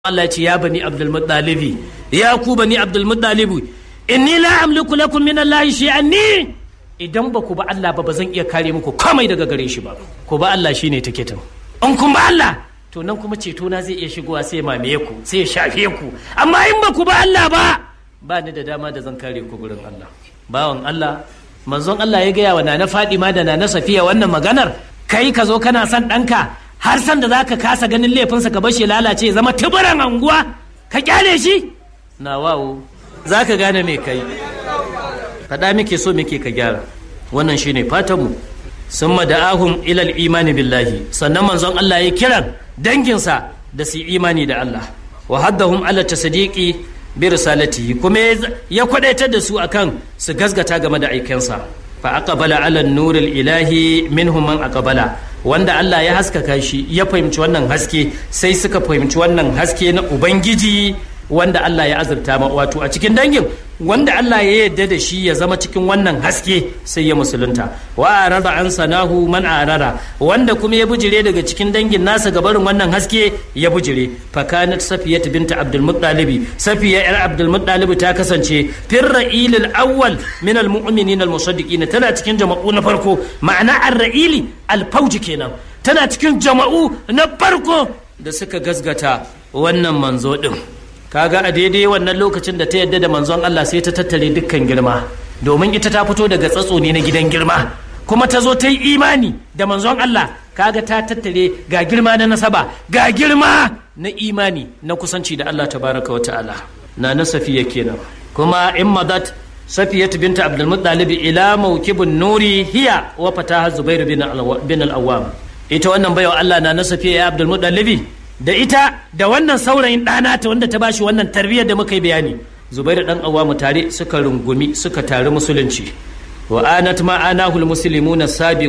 Allah ce ya bani Abdul Muttalibi ya ku bani Abdul Muttalibi inni la amliku lakum min Allah shay'an ni idan ba ku ba Allah ba ba zan iya kare muku komai daga gare shi ba ku ba Allah shine tiketin in kun ba Allah to nan kuma ceto na zai iya shigowa sai ya mamaye ku sai ya shafe ku amma in ba ku ba Allah ba ba ni da dama da zan kare ku gurin Allah bawan Allah manzon Allah ya gaya wa nana Fadima da nana Safiya wannan maganar kai ka zo kana son ɗanka har san da zaka kasa ganin laifinsa ka bar shi lalace ya zama tuburan anguwa ka kyale shi na wawo zaka gane me kai faɗa muke so muke ka gyara wannan shine fatanmu sun da'ahum ilal imani billahi sannan manzon Allah ya kiran danginsa da su imani da Allah wa haddahum ala tasdiqi bi risalatihi kuma ya kwadaitar da su akan su gasgata game da aikensa fa aqbala ala nuril ilahi minhum man aqbala wanda Allah ya haskaka shi ya fahimci wannan haske sai suka fahimci wannan haske na ubangiji wanda Allah ya azurta ma wato a cikin dangin wanda Allah ya yarda da shi ya zama cikin wannan haske sai ya musulunta wa arada an sanahu man arara wanda kuma ya bujire daga cikin dangin nasa gabarin wannan haske ya bujire fakanat safiyat binta abdul muttalib safiya yar abdul muttalib ta kasance fir ra'il al awwal min al mu'minin al musaddiqin tana cikin jama'u na farko ma'ana ar ra'ili al fauji kenan tana cikin jama'u na farko da suka gasgata wannan manzo din kaga a daidai wannan lokacin da ta yadda da manzon Allah sai ta tattare dukkan girma domin ita ta fito daga tsatso ne na gidan girma kuma ta zo ta yi imani da manzon Allah kaga ta tattare ga girma na nasaba ga girma na imani na kusanci da Allah tabaraka wata'ala na na safiya kenan kuma in madat safiyatu binta abdul muttalib ila mawkibun nuri hiya wa fataha zubair bin al-awwam ita wannan baiwa Allah na na safiya ya abdul muttalib da ita da wannan saurayin ɗana ta wanda ta bashi wannan tarbiyyar da muka yi bayani zubairu dan awamu tare suka rungumi suka tari musulunci wa anat ma anahul muslimuna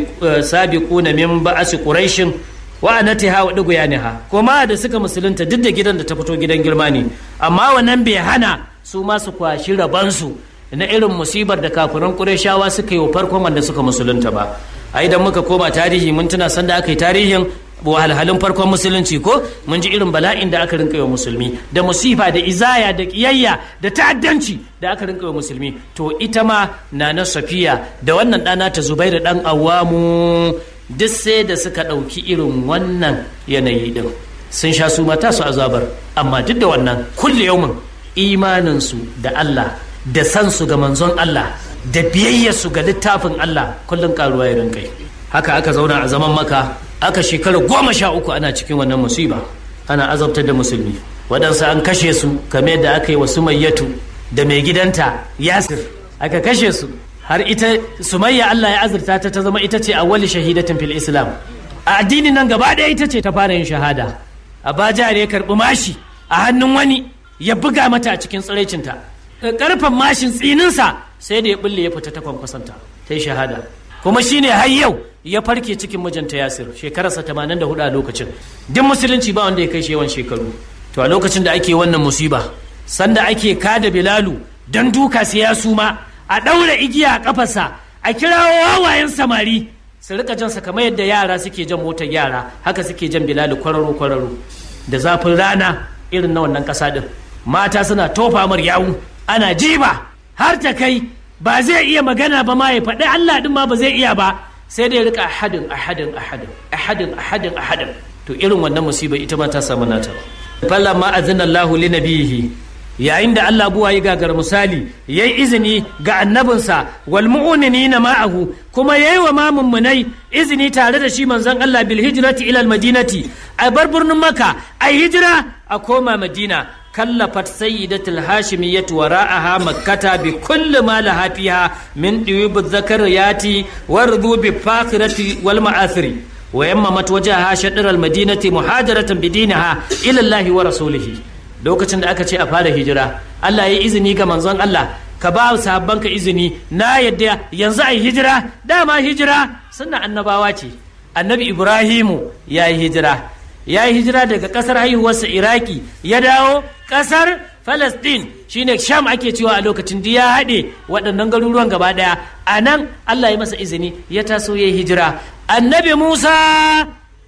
sabiquna min ba'si quraishin wa anatiha wa duguyaniha kuma da suka musulunta duk da gidan da ta fito gidan girma ne amma wannan bai hana su ma su kwashi rabansu na irin musibar da kafiran qurayshawa suka yi wa farkon wanda suka musulunta ba a idan muka koma tarihi mun tuna sanda aka yi tarihin wahalhalun farkon musulunci ko mun ji irin bala'in da aka rinka wa musulmi da musifa da izaya da kiyayya da ta'addanci da aka rinka wa musulmi to ita ma na na safiya da wannan ɗana ta zubairu ɗan awamu duk sai da suka ɗauki irin wannan yanayi ɗin sun sha su mata su azabar amma duk da wannan kulle yaumin imaninsu da Allah da san su ga manzon Allah da biyayyarsu ga littafin Allah kullum karuwa ya rinkai haka aka zauna a zaman maka aka shekara goma sha uku ana cikin wannan musiba ana azabtar da musulmi waɗansu an kashe su kamar da aka yi wa sumayyatu da mai gidanta yasir aka kashe su har ita sumayya Allah ya azurta ta ta zama ita ce awwali shahidatin fil islam a addinin nan gaba ɗaya ita ce ta fara yin shahada a baja ya karɓi mashi a hannun wani ya buga mata a cikin tsiraicinta karfan mashin tsininsa sai da ya bulle ya fita ta kwankwasanta ta yi shahada kuma shine har yau ya farke cikin mijinta yasir shekararsa 84 a lokacin duk musulunci ba wanda ya kai shi yawan shekaru to a lokacin da ake wannan musiba sanda ake kada bilalu don duka sai ya suma a ɗaura igiya a kafarsa a kirawo wawayen samari su rika jansa kamar yadda yara suke jan motar yara haka suke jan bilalu kwararo kwararo da zafin rana irin na wannan ƙasa din mata suna tofa mar yawu ana jiba har ta kai ba zai iya magana ba ma ya faɗi Allah din ma ba zai iya ba sai dai rika ahadin ahadin ahadin ahadin ahadin ahadin to irin wannan musiba ita ma ta samu nata falla ma azina Allah li nabihi yayin da Allah buwa ya gagar misali yayi izini ga annabinsa wal mu'minina ma'ahu kuma yayi wa ma mummunai izini tare da shi manzon Allah bil hijrati ila al madinati a bar birnin Makka ai hijira a koma Madina كلفت سيدة الهاشمية وراءها مكة بكل ما لها فيها من ديوب الذكريات والرذوب الفاخرة والمآثر ويممت وجهها شطر المدينة مهاجرة بدينها إلى الله ورسوله lokacin da aka ce a fara hijira Allah ya izini ga manzon Allah ka ba sahabbanka izini na yadda yanzu ai hijira dama hijira sunna annabawa ce annabi Ibrahimu ya yi hijira ya yi hijira daga kasar haihuwarsa iraki ya dawo kasar Falastin shine Sham ake cewa a lokacin da ya haɗe waɗannan garuruwan gaba ɗaya a nan Allah ya masa izini ya taso ya yi hijira annabi Musa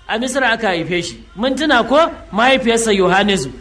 a misra aka haife shi mun tuna ko mahaifiyarsa yohanesu